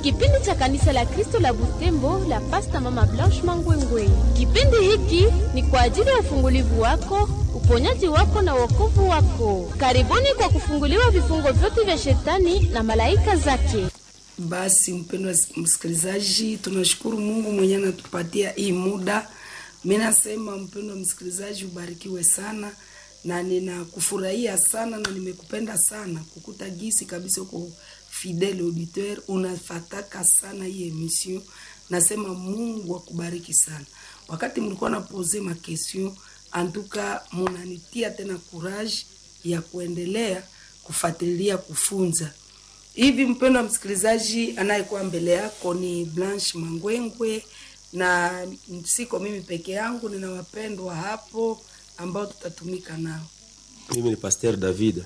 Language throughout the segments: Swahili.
kipindi cha kanisa la Kristo la Butembo la Pasta Mama Blanche Mangwengwe. Kipindi hiki ni kwa ajili ya ufungulivu wako, uponyaji wako na wokovu wako. Karibuni kwa kufunguliwa vifungo vyote vya shetani na malaika zake. Basi mpendwa msikilizaji, tunashukuru Mungu mwenye anatupatia hii muda. Mimi nasema mpendwa msikilizaji, ubarikiwe sana na ninakufurahia sana na nimekupenda sana kukuta gisi kabisa uko fidele auditeur, unafataka sana hii emission. Nasema Mungu akubariki sana. Wakati mlikuwa na pose ma question, antuka munanitia tena courage ya kuendelea kufuatilia kufunza hivi. Mpendwa msikilizaji, anayekuwa mbele yako ni Blanche Mangwengwe na siko mimi peke yangu, nina wapendwa hapo ambao tutatumika nao. Mimi ni Pasteur David.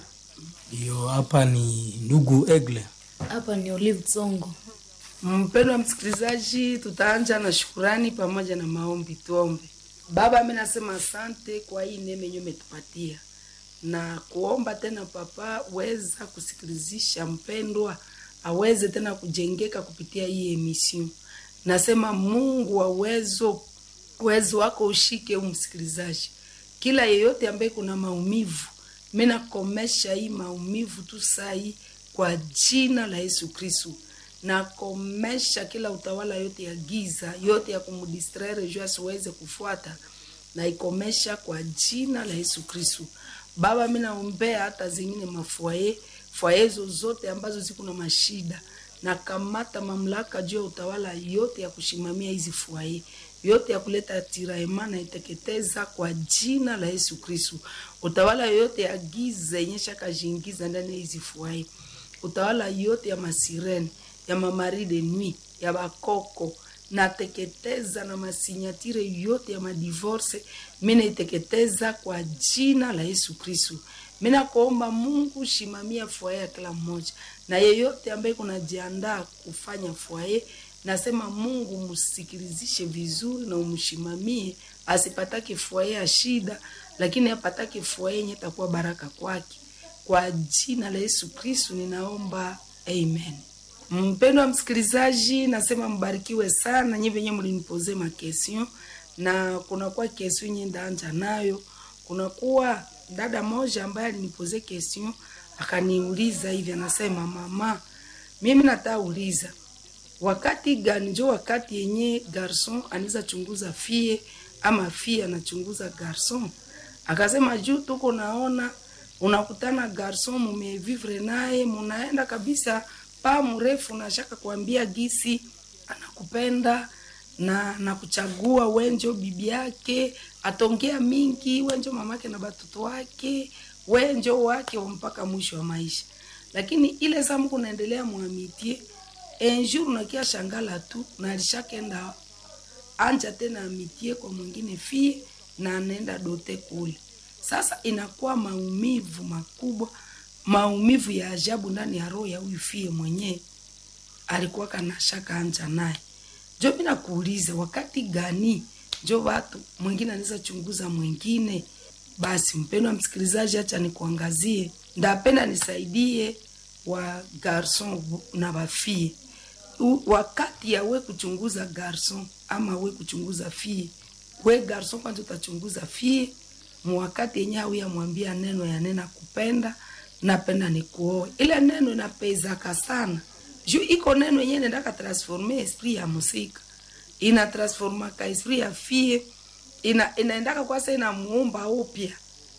Ndio, hapa ni ndugu Egle. Hapa ni Olive Tsongo. Mpendwa msikilizaji, tutaanja na shukurani pamoja na maombi. Tuombe. Baba, mimi nasema asante kwa hii neema yenyewe umetupatia na kuomba tena, Papa, weza kusikilizisha mpendwa aweze tena kujengeka kupitia hii emission. Nasema Mungu wa uwezo, uwezo wako ushike umsikilizaji, kila yeyote ambaye kuna maumivu, mimi nakomesha hii maumivu tu sai kwa jina la Yesu Kristo. Nakomesha kila utawala yote ya giza yote ya kumdistraire juu asiweze kufuata, na ikomesha kwa jina la Yesu Kristo. Baba, mimi naombea hata zingine mafwaye fwaye zozote ambazo ziko na mashida, na kamata mamlaka juu ya utawala yote ya kushimamia hizi fwaye yote ya kuleta tiraema na iteketeza kwa jina la Yesu Kristo. Utawala yote ya giza yenye shakajiingiza ndani ya hizi fwaye, utawala yote ya masirene ya mamari de nuit ya bakoko nateketeza na masinyatire yote ya madivorce, mina iteketeza kwa jina la Yesu Kristo. Mina kuomba Mungu shimamia fwaye ya kila mmoja, na yeyote ambaye kunajiandaa kufanya fwaye, nasema Mungu msikilizishe vizuri na umshimamie, asipatake fwaye ya shida, lakini apatake fwaye yenye takuwa baraka kwake. Kwa jina la Yesu Kristo ninaomba, amen. Mpendwa msikilizaji, nasema mbarikiwe sana nyi venye mlinipoze makestion, na kunakuwa kestion nye ndaanja nayo. Kunakuwa dada moja ambaye alinipoze kestion akaniuliza hivi, anasema mama, mimi nataka uliza wakati gani njo wakati yenye garson anaweza chunguza fie ama fie anachunguza garson? Akasema juu tuko naona unakutana garson mumevivre naye munaenda kabisa pa mrefu nashaka kuambia gisi anakupenda na nakuchagua wenjo bibi yake, atongea mingi wenjo mamake na batoto wake wenjo wake mpaka mwisho wa maisha. Lakini ile saa mko naendelea mwamitie enjour nakia shangala tu na alishakenda anja tena amitie kwa mwingine fie na anaenda dote kule. Sasa inakuwa maumivu makubwa maumivu ya ajabu ndani ya roho ya huyu fie mwenyewe alikuwa kana shaka anja naye. Jo, mimi nakuuliza wakati gani jo watu mwingine anaweza chunguza mwingine? Basi mpendwa msikilizaji, acha nikuangazie, ndapenda nisaidie wa garson na bafie. Wakati ya we kuchunguza garson ama we kuchunguza fie, we garson kwanza utachunguza fie mwakati yenye au yamwambia neno ya nena kupenda napenda nikuoe. Ile neno inapezaka sana juu iko neno yenyewe nendaka transforme esprit ya musika, ina transformaka esprit ya fie, ina inaendaka kwasa inamuumba upya.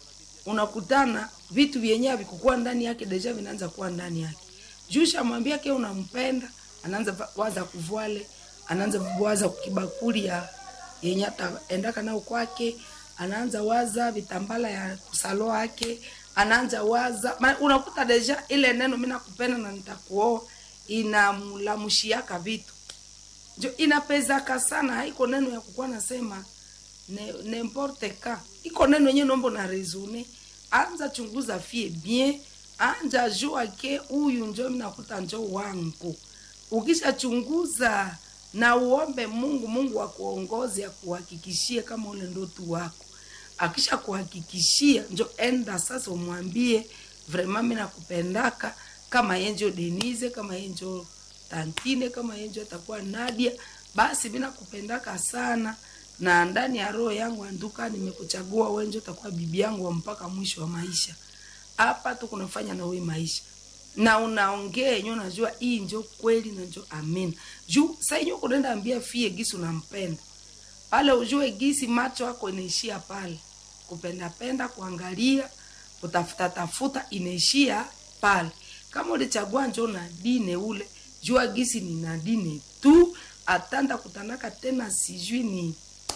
Unakutana vitu vyenyewe vikukua ndani yake deja vinaanza kuwa ndani yake. Juu shamwambia ke unampenda, anaanza waza kuvwale, anaanza waza kukibakuli ya yenye ataendaka nao kwake, anaanza waza vitambala ya kusalo yake anaanza waza ma, unakuta deja ile neno mimi nakupenda na nitakuoa inamlamushiaka vitu jo inapezaka sana. Haiko neno ya kukuwa nasema ne, n'importe ka iko neno yenyewe nombo na resone. Anza chunguza fie bien, anja jua ke huyu njo mimi nakuta njo wangu. Ukisha chunguza na uombe Mungu, Mungu akuongoze akuhakikishie kama ule ndoto wako akisha kuhakikishia njo enda sasa, umwambie vraiment mimi nakupendaka, kama yenjo Denise, kama yenjo tantine kama yenjo atakuwa nadia basi mina kupendaka sana na ndani ya roho yangu anduka nimekuchagua wenjo utakuwa bibi yangu wa mpaka mwisho wa maisha hapa tu kunafanya na wewe maisha na unaongea yenyewe unajua hii njo kweli na njo amina juu saa yenyewe kunaenda ambia fie gisi unampenda pale ujue gisi macho yako inaishia pale kupendapenda kuangalia kutafuta tafuta inaishia pale kama ulichagua njo na dine ule jua gisi ni na dine tu atanda kutanaka tena sijui ni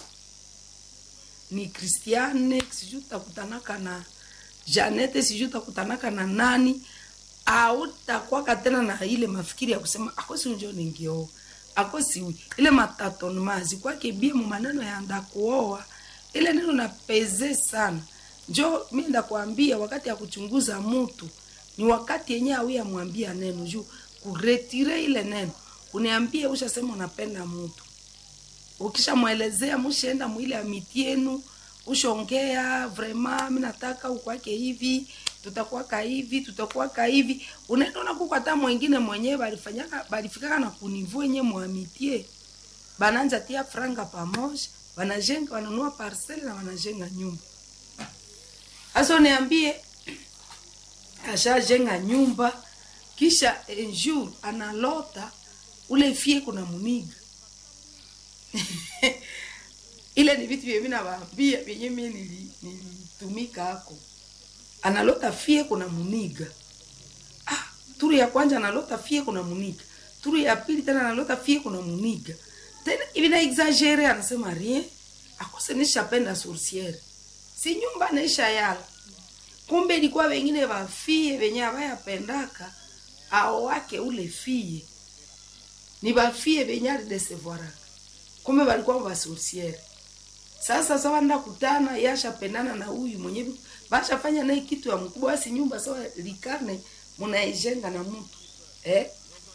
ni kristiane sijui utakutanaka na janete sijui utakutanaka na nani autakwaka tena na ile mafikiri ya kusema akosi njo ningioa akosi ile matatonmazi kwake bie mu maneno ya ndakuoa ile neno na peze sana njo mi ndakwambia wakati ya kuchunguza mutu ni wakati yenye awi amwambia neno juu kuretire ile neno uniambie ushasema unapenda mutu ukishamwelezea mushaenda mwile amiti yenu ushongea vrema mi nataka ukwake hivi tutakuwaka hivi tutakuwaka hivi unaenda unakuka hata mwengine mwenyewe balifanyaka balifikaka na kunivu enye mwamitie bananja tia franga pamoja banajenga wananua parcele na wanajenga nyumba hasa uniambie ashajenga nyumba kisha enjour analota ule fie kuna muniga ile ni vitu vyenye nawaambia vyenye mie nili- nilitumika hako analota fie kuna muniga ah, turu ya kwanza analota fie kuna muniga turu ya pili tena analota fie kuna muniga tena hivi na exagere anasema rien akose nishapenda sourciere si nyumba naisha yala kumbe ilikuwa wengine wafie wenye abayapendaka ao wake ule fie ni bafie benye alidesevoaraka kumbe balikuwa basorsiere sasa sawa nda kutana yashapendana na huyu mwenye bashafanya naye kitu ya mkubwa basi nyumba sawa likarne munaijenga na mtu eh?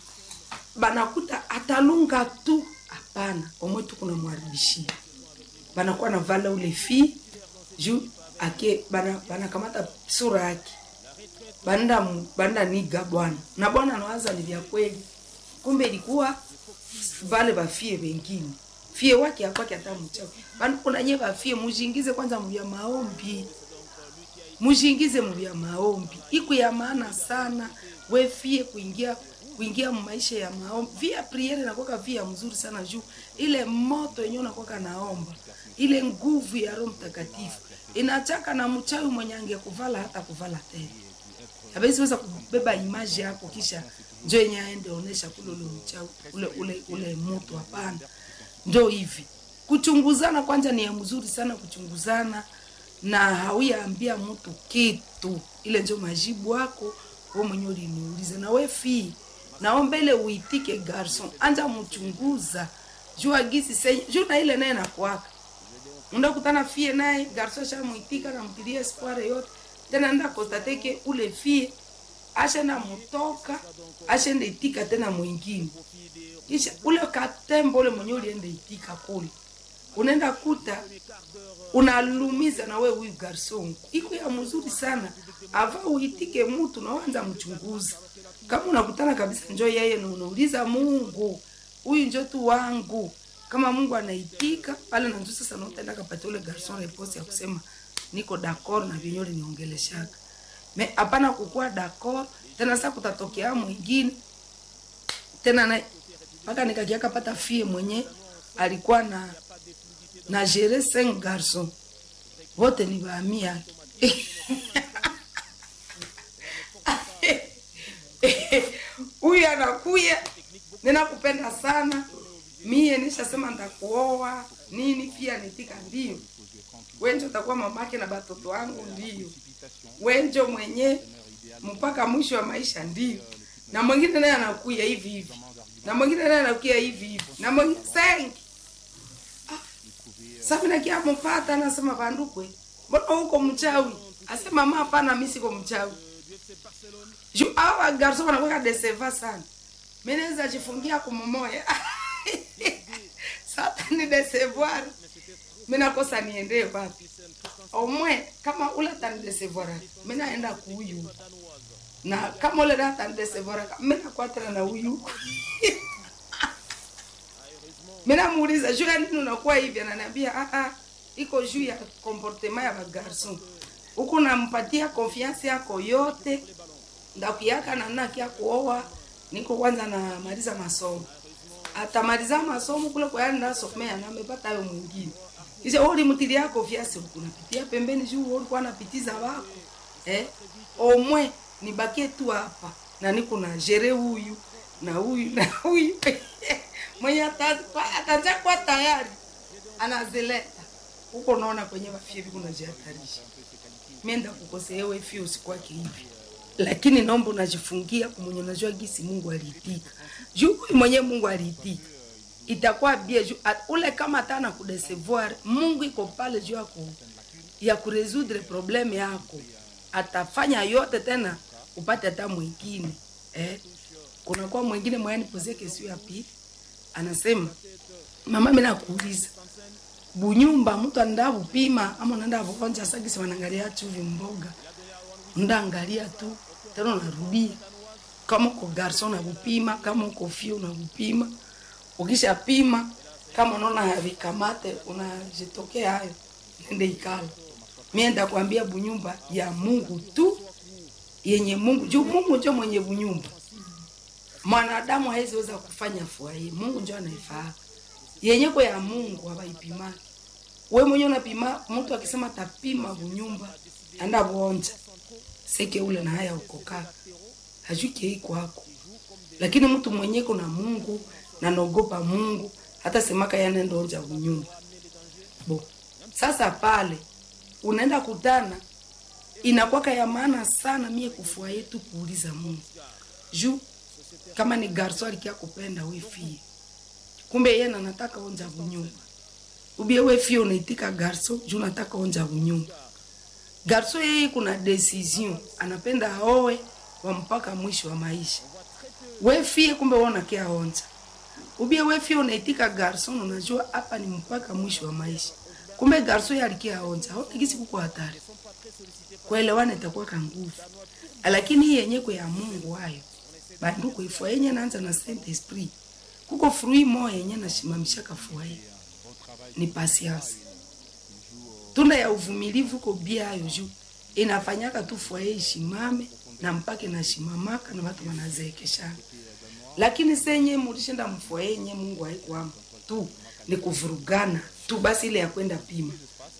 banakuta atalunga tu hapana omwe tu kuna mwaribishia banakuwa na vala ule fi juu ake bana banakamata sura yake banda mu- banda niga bwana na bwana anawaza ni vya kweli kumbe ilikuwa vale bafie wengine fie wake akwake hata mchawi bana kuna nye bafie mujingize kwanza mvya maombi mujingize mvya maombi iku ya maana sana we fie kuingia kuingia maisha ya maombi via priere nakwaka via mzuri sana juu ile moto yenyewe nakwaka naomba ile nguvu ya roho mtakatifu inachaka na mchawi mwenye angekuvala hata kuvala tena habezi weza kubeba imaji yako kisha njo yenye aende onesha kule ule mchawi ule ule ule moto hapana ndo hivi kuchunguzana kwanza ni ya mzuri sana kuchunguzana na hauyaambia mtu kitu ile njo majibu wako we mwenye uliniuliza na we fii naombele uitike garson anja mchunguza jua gisi senye juu na ile naye nakwaka undakutana fie naye garso ashamwitika namtilia espoire yote tena nda kostateke ule fie ashenda mutoka ashenda itika tena mwingine kisha ule katembo ule mwenye ulienda itika kule unaenda kuta unalumiza na we huyu garson iko ya mzuri sana ava uitike mutu nawanza mchunguza kama unakutana kabisa njo yeye na unauliza mungu huyu njo tu wangu kama mungu anaitika pale nanjo sasa nautaenda kapata ule garson reposi ya kusema niko d'accord na vyenye uliniongeleshaka me hapana kukuwa d'accord tena sasa kutatokea mwingine tena na mpaka nikakiaka pata fie mwenye alikuwa na na gere cinq garçon wote ni baami yake huyu anakuya ninakupenda sana mie nishasema ndakuoa nini pia nitika ndio wenjo utakuwa mamake na batoto wangu ndio wenjo mwenye mpaka mwisho wa maisha ndio na mwingine naye anakuya hivi hivi na mwingine naye anakuya hivi hivi na mwingine sengi sabinakia mupata anasema vandukwe mbona huko mchawi asema mama hapana mi siko mchawi juu awa garso wanakweka deseva sana mi naweza jifungia kumomoya sata ni desevoir mi nakosa niendee wapi omwe kama ula tani desevoir mi naenda kuuyu na kama ule data ndesevora mimi nakwatana na huyu mimi namuuliza juu ya nini unakuwa hivi ananiambia ah ah iko juu ya comportement ya bagarson huku nampatia confiance yako yote ndakuyaka na nakia kuoa niko kwanza namaliza masomo atamaliza masomo kule kwa yani nasomea na amepata hayo mwingine kisha wewe ulimtilia confiance unapitia pembeni juu wewe ulikuwa unapitiza wako eh omwe nibakie tu hapa na niko na jere huyu na huyu na huyu mwenye ata- ataja kwa tayari anazileta huko naona kwenye mafiri kunajihatarisha mienda kukosea wewe fio usikwake hivi lakini naomba unajifungia kumwenye unajua gisi Mungu aliitika juu huyu mwenye Mungu aliitika itakuwa bie juu at- ule kama tana kudesevoir Mungu iko pale juu yako ya kuresoudre probleme yako atafanya yote tena upate hata mwingine eh kunakuwa mwingine mwenye nipozie kesi ya pili anasema mama mimi nakuuliza bunyumba mtu anaenda kupima ama unaenda kuonja sagisi wanaangalia chuvi mboga ndaangalia tu tena unarudia kama uko garson unakupima kama uko fio unakupima ukisha pima kama unaona havikamate unajitokea hayo nende ikala mienda kuambia bunyumba ya Mungu tu yenye Mungu juu Mungu ndio mwenye bunyumba mwanadamu hawezi weza kufanya furahi Mungu ndio anaifahamu yenye kwa ya Mungu hawaipimaki we mwenyewe unapima mtu akisema tapima bunyumba anda buonja seke ule na haya ukokaa hajuki iko hako lakini mtu mwenye kuna Mungu na naogopa Mungu hata semaka yanenda onja bunyumba bo sasa pale unaenda kutana inakwaka ya maana sana mie kufua yetu kuuliza Mungu juu kama ni garso alikia kupenda we fie kumbe yeye na nataka onja bunyumba ubie we fie unaitika garso juu nataka onja bunyumba garso yeye kuna decision anapenda aoe wa mpaka mwisho wa maisha we fie kumbe wewe unakia onja ubie we fie unaitika garson unajua hapa ni mpaka mwisho wa maisha kumbe garso yeye alikia onja haona kisi kuko hatari kuelewana itakuwa ka nguvu lakini hii yenye kwa ya Mungu hayo bandu kuifua yenye naanza na Saint Esprit kuko fruit moya yenye nashimamisha kafua hii ni patience tunda ya uvumilivu ko bia hayo juu inafanyaka tu fwaye ishimame na mpaka inashimamaka na watu wanazeekeshana lakini senye mulishinda mfwaye yenye Mungu haikuamo tu ni kuvurugana tu basi ile ya kwenda pima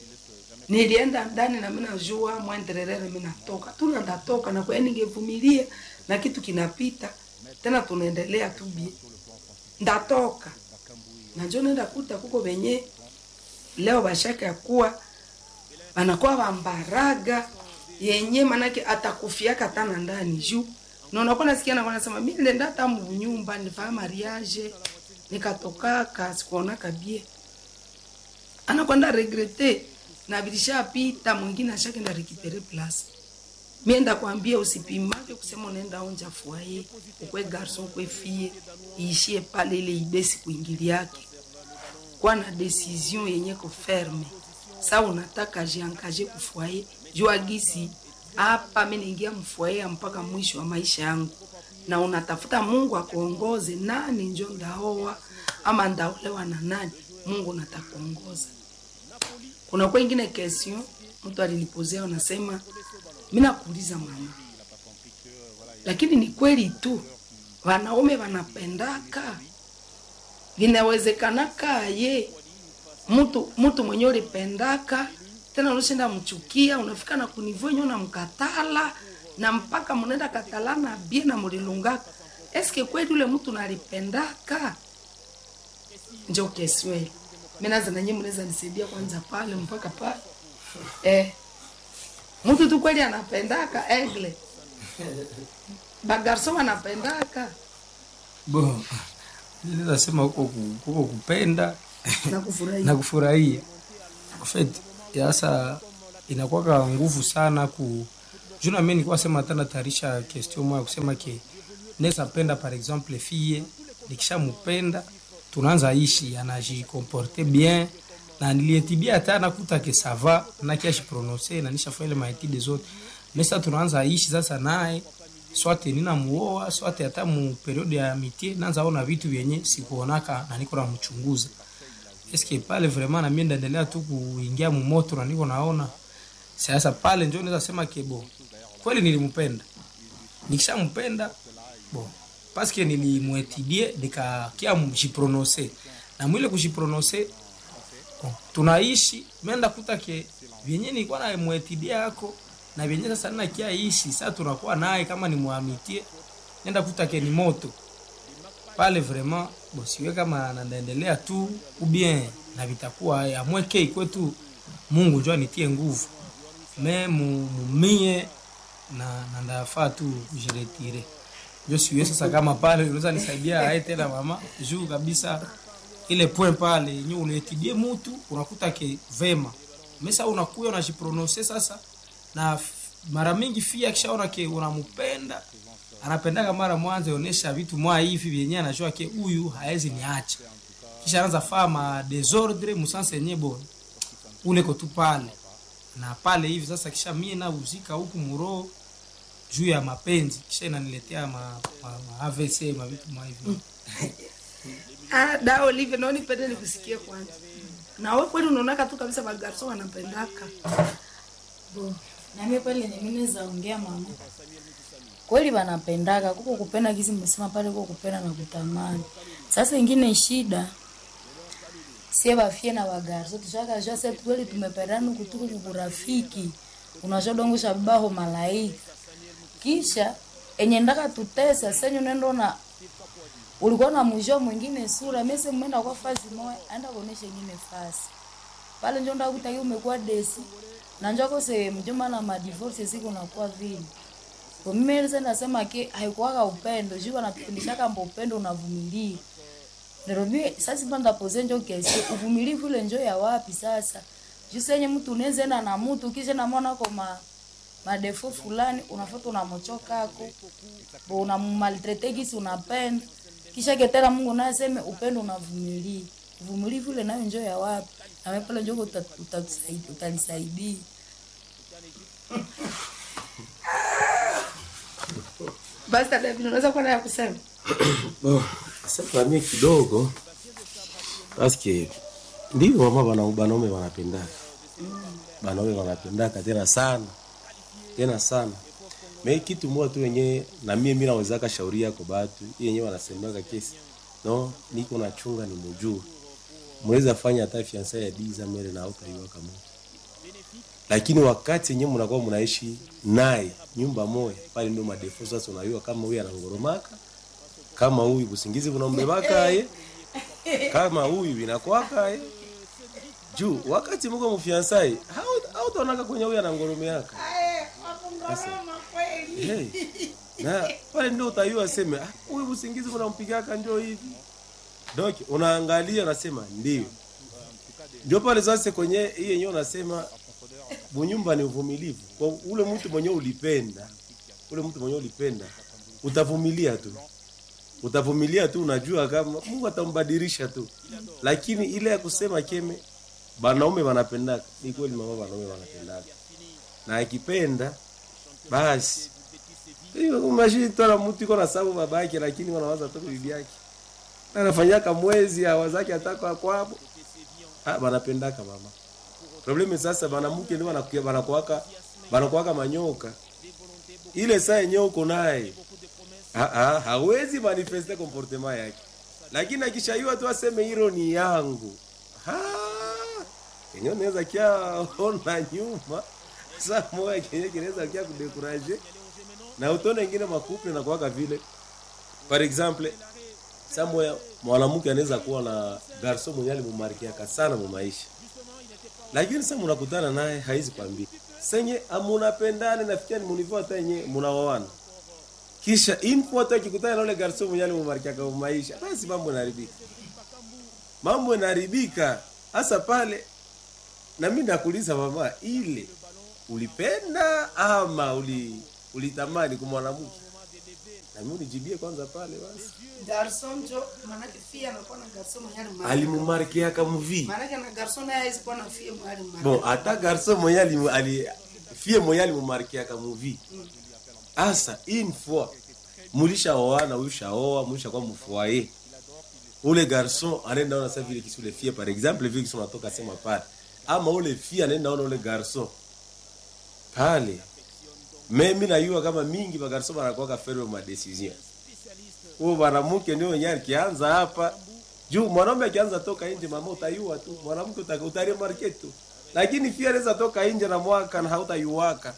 nilienda ndani na mimi najua mwendelelele mimi natoka tu na ndatoka na kwa ningevumilia na kitu kinapita tena tunaendelea tu bie ndatoka najua nenda kuta kuko benye leo bashaka ya kuwa banakuwa bambaraga yenye manake atakufiaka tana ndani juu na unakuwa nasikia na wanasema mimi nenda hata mnyumba nilifanya mariage nikatokaka sikuonaka bie anakwenda regrete na bilishapita mwingine ashakenda rekipere place mienda kwambia usipimake kusema unaenda onja fuaye ukwe garson ukwe fie iishie pale ile idesi kuingili yake kwa na decision yenye kuferme sa unataka jiankaje kufuaye jua gisi hapa mimi naingia mfuaye mpaka mwisho wa maisha yangu na unatafuta Mungu akuongoze nani njo ndaoa ama ndaolewa na nani Mungu natakuongoza kuna kwa ingine question mtu alinipozea anasema mimi nakuuliza mama lakini ni kweli tu wanaume wanapendaka vinawezekanaka ye mtu mtu mwenye ulipendaka tena unashinda mchukia unafika na kunivyo nyo namkatala na mpaka mnaenda katalana bie na mulilungaka eske kweli ule mtu nalipendaka njo kesweli mimi naza na nyinyi mnaweza nisaidia kwanza pale mpaka pale eh mtu tu kweli anapendaka egle bagarso wanapendaka bo naweza sema huko ku- huko kupenda na kufurahia na kufurahia En fait sasa inakuwa nguvu sana ku juna mimi nilikuwa sema tena tarisha question moja kusema ke naweza penda par exemple fille nikishampenda tunaanza ishi anajikomporte bien na nilietibia hata nakuta ke sava na kiashi prononcer na nishafanya ile maetide zote mesa tunaanza ishi sasa naye swate ninamuoa swate hata mu periode ya mitie nanza ona vitu vyenye sikuonaka na niko namchunguza eske pale vraiment na mimi ndaendelea tu kuingia mumoto na niko naona sasa pale njo naweza sema kebo kweli nilimpenda nikishampenda bo paske nilimwetidie nikakia mjiprononse na mwile kujiprononse bon, tunaishi menda kuta ke vyenye nilikuwa na mwetidia yako na vyenye sasa nina kia ishi sasa tunakuwa naye kama ni muamitie nenda kuta ke ni moto pale vraiment bo siwe kama naendelea tu ubien na vitakuwa amweke kwetu Mungu njoo anitie nguvu me mu- mumie na na ndafaa tu kujiretire njo siwe sasa kama pale unaweza nisaidia ae tena mama juu kabisa ile point pale yenye unaetidie mutu unakuta ke vema mesa unakuya unajiprononse sasa na f- mara mingi fia akishaona ke unampenda anapendaka mara mwanzo onesha vitu mwa hivi vyenye anajua ke huyu haezi niacha kisha anaanza faa ma desordre musanse yenye bon ule ko tu pale na pale hivi sasa kisha mie nauzika huku muro juu ya mapenzi kisha inaniletea ma, ma, ma AVC ma vitu mwa hivi Ah, da Olive, naoni pende nikusikie kwanza. Na wewe kweli unaonaka tu kabisa magarso wanapendaka. bo nami pale yenye mimi naweza ongea mama kweli wanapendaka kuko kupenda kisi mmesema pale kuko kupenda na kutamani sasa ingine shida sie bafie na bagarso tushakajua se kweli tumependana kutuku kukurafiki unajua dongosha baho malaika kisha enye ndaka tutesa senyu nendo na ulikuwa na mwisho mwingine sura mese mwenda kwa fasi moja aenda kuonesha ingine fasi pale njo ndakutaki umekuwa desi na njoko se mjomba na madivorce siku nakuwa vile kwa mimi nilisa nasema ke haikuwaka upendo juu anatufundishaka mbo upendo unavumilia Nairobi sasa panda pose njo kesi uvumilivu ile njo ya wapi sasa juu senye mtu unaweza enda na mtu kisha na mwana kwa ma madefo fulani unafuata unamochoka ako bo unammaltrete kisi unapenda kisha ketera Mungu naye aseme upendo unavumilia uvumilivu ile nayo njo ya wapi na wewe pale njo uta- utatusaidia utalisaidia Basi dada David, unaweza kuwa na ya kusema? Bon, sasa mie kidogo paske ndivyo mama bana banaume wanapendaka banaume wanapendaka tena sana tena sana me kitu moja tu wenyewe na mie mi nawezaka shauri yako batu hii yenyewe wanasemaka kesi no niko nachunga ni mujue mnaweza fanya hata fiansa ya diza mere na hautaiwa kama lakini wakati yenyewe mnakuwa mnaishi naye nyumba moja pale ndio madefo sasa unajua kama huyu anangoromaka kama huyu busingizi bunambebaka ye kama huyu inakwaka ye juu wakati muko mufiansai hautaonaka kwenye huyu anangoromeaka hey. na pale ndio utayua seme "Ah, huyu busingizi bunampigaka njo hivi donc unaangalia unasema ndio ndio pale sasa kwenye hii yenyewe unasema bunyumba ni uvumilivu kwa ule mtu mwenyewe ulipenda ule mtu mwenyewe ulipenda utavumilia tu utavumilia tu unajua kama mungu atambadilisha tu lakini ile ya kusema keme banaume wanapendaka ni kweli mama banaume wanapendaka na akipenda basi mashitwala mtu iko na sababu babake lakini wanawaza tu bibi yake anafanyaka mwezi awazake ataka kwabo ah banapendaka mama probleme sasa banamuke ndio banakuya banakuwaka banakuwaka manyoka ile saa yenyewe uko naye Ah, ah, hawezi manifeste comportement yake lakini akishaiwa tu aseme hilo ni yangu Ah, kenye unaweza kia ona nyuma saa moja kenye kinaweza kia kudekuraje na utone ingine makuple na kuwaka vile par exemple saa moja mwanamke anaweza kuwa na garso mwenye alimumarkiaka sana mu maisha lakini sasa mnakutana naye haizi kwambia senye amunapendane nafikia ni munivo hata yenye munaoana kisha info hata akikutana na ule garso mwenye alimumarkiaka mu maisha basi mambo yanaharibika mambo yanaharibika hasa pale na mimi nakuuliza mama ile ulipenda ama uli ulitamani kwa mwanamke na mimi unijibie kwanza pale basi Garson njo maanake fia anakuwa na garson mwenye alimaliza. alimumarkiaka muvi Maanake na garson naye hawezi kuwa na fia mwenye alimaliza. bon hata garso mwenye ali, ali fie mwenye alimumarkiaka muvi asa une fois mulishaoana ulishaoa mulishakuwa mfoyer ule garçon anaenda ona sa vile kisi ule fie par exemple vile kisi unatoka sema pale ama ule fie anaenda ona ule garçon pale me mi nayua kama mingi bagarso banakuwaka ferme ma decision huo mwanamke ndio wenyewe akianza hapa juu mwanaume akianza toka nje mama utayua tu mwanamke uta- utaremarke tu lakini fia anaweza toka nje na mwaka na hautayuwaka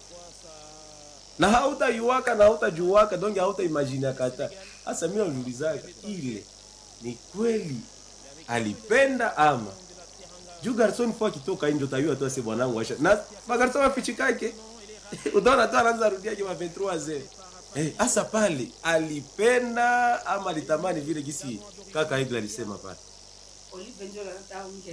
na hautayuwaka na hautajuwaka donge hautaimagine kata hasa mimi naulizaka ile ni kweli alipenda ama juu garson fo akitoka nje utayua tu ase bwanangu asha na magarson wafichikake utaona tu anaanza rudia kima 23 ze eh hasa pale alipenda ama alitamani vile gisi kaka Igla alisema pale Olive ndio anataka ongea.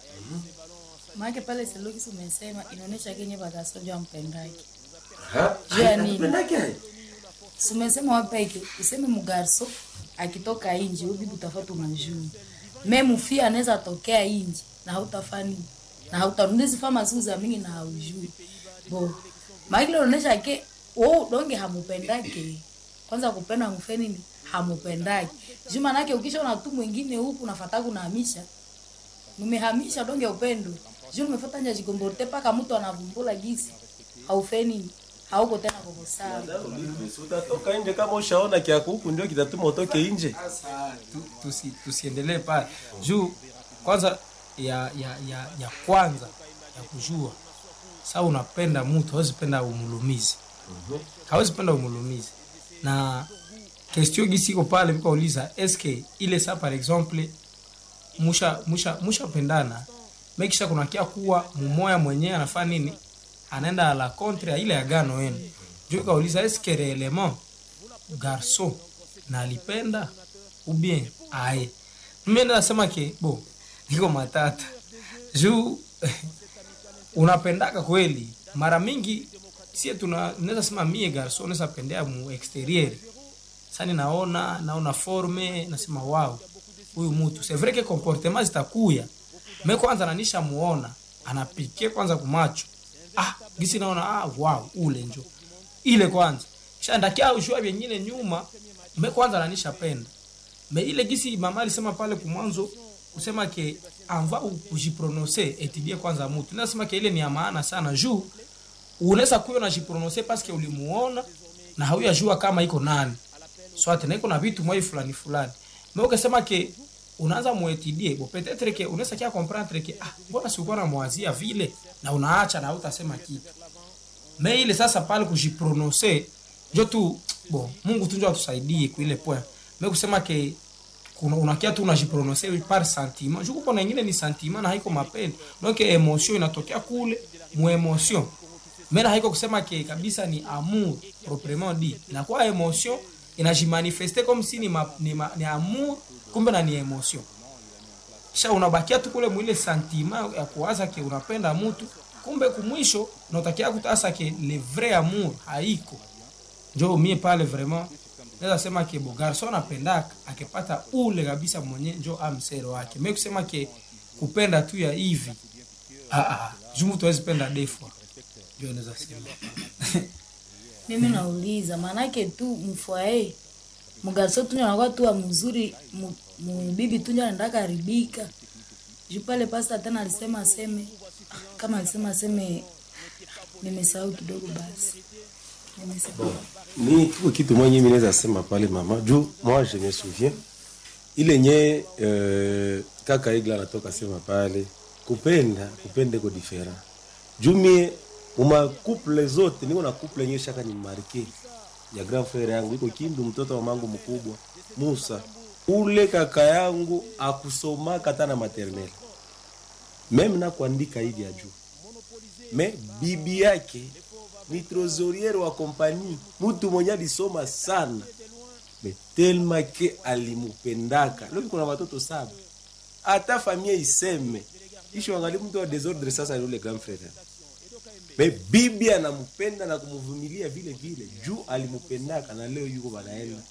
maake pale selokisi umesema inaonyesha kenye bagasojo ampendaki ha Juu ya nini? Alipendake? sumesema wapeke useme mugarso akitoka inji ubibi utafata unajuu me mufia anaweza tokea inji na hautafani na hautarundizi fama siku za mingi na haujui bo maakile unaonyesha ke wo donge hamupendake kwanza kupenda mufe nini hamupendake juu manake ukishaona tu mwingine huku nafata kunahamisha mumehamisha donge upendo juu nimefata nja jigomborte paka mtu anavumbula gisi haufe nini hauko tena koko sawa Olive, si utatoka nje kama ushaona kia kuku ndio kitatuma utoke nje Sasa tu, tusi, tusiendelee pale juu kwanza ya, ya, ya, ya kwanza ya kujua sa unapenda mtu hawezi penda umulumizi hawezi penda umulumizi na kestio gisi iko pale vikauliza eske ile sa par exemple musha musha mushapendana mekisha kunakia kuwa mumoya mwenyewe anafaa nini anaenda la contre ya ile agano yenu juu ikauliza eske reellement garçon na alipenda ou bien aye mimi nasema ke bo niko matata juu unapendaka kweli mara mingi sie tuna naweza sema mie garso naweza pendea mu exterieur sani naona naona forme nasema wow huyu mtu c'est vrai que comportement zitakuya me kwanza nanisha muona anapikie kwanza kumacho ah gisi naona ah wow ule njo ile kwanza kisha ndakia ushua vyenyine nyuma me kwanza nanisha penda me ile gisi mama alisema pale kumwanzo kusema ke anva kujiprononse etidie kwanza mutu nasema ke ile ni ya maana sana juu unaweza kuyo najiprononse paske ulimuona na hauyajua kama iko nani swate na iko na vitu mwai fulani fulani me ukasema ke unaanza muetidie bo petetre ke unaweza kia comprendre ke ah mbona sikuwa namwazia vile na unaacha na hautasema kitu me ile sasa pale kujiprononse njo tu bo mungu tu njo atusaidie kuile point me kusema ke kuna unakia tu unajiprononse par sentiment juko kuna ingine ni sentiment na haiko mapendi donc emotion inatokea kule mu emotion mena haiko kusema ke kabisa ni amour proprement dit inakuwa emotion inajimanifeste comme si ni, ma, ni, ma, ni amour kumbe na ni emotion kisha unabakia tu kule mwile sentiment ya kuwaza ke unapenda mtu kumbe kumwisho nautakia kutasa ke le vrai amour haiko njo mie pale vraiment naweza sema ke bo garson apendaka akipata ule kabisa mwenye njo amsero wake me kusema ke kupenda tu ya hivi ah, ah, juu mtu awezi penda defwa njo naweza sema mimi nauliza maanake tu mfwae mgaso tunja anakuwa tu wa mzuri mu- mubibi tunja anaendaka haribika juu pale pasta tena alisema aseme ah, kama alisema aseme nimesahau kidogo basi nimesahau ni kiko kitu mwenye mimi naweza sema pale mama juu moi je me souviens ile nye euh, kaka igla anatoka sema pale kupenda kupende ko different juu mie uma couple zote niko na couple yenyewe shaka ni marke ya grand frère yangu iko kindu mtoto wa mangu mkubwa Musa ule kaka yangu akusomaka hata na maternelle meme na kuandika hivi ya juu me bibi yake ni trosoriere wa kompani mtu mwenye alisoma sana me telma ke alimupendaka loki kuna watoto saba hata familia iseme isho angali mtu wa desordre sasa ni ule grand frère me bibi anampenda na kumvumilia vile vile juu alimpendaka na leo yuko banaenda